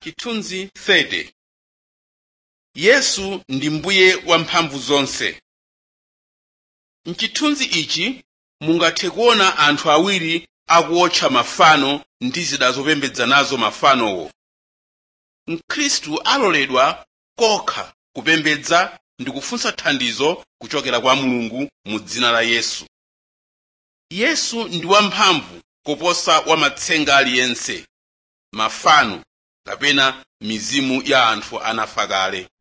chithunzi 30 yesu ndi mbuye wamphamvu zonse mchithunzi ichi mungathe kuona anthu awiri akuotcha mafano ndi zida zopembedza nazo mafanowo mkhristu aloledwa kokha kupembedza ndi kufunsa thandizo kuchokera kwa mulungu mu dzina la yesu yesu ndi wamphamvu kuposa wamatsenga aliyense mafano kapena mizimu ya anthu anafa kale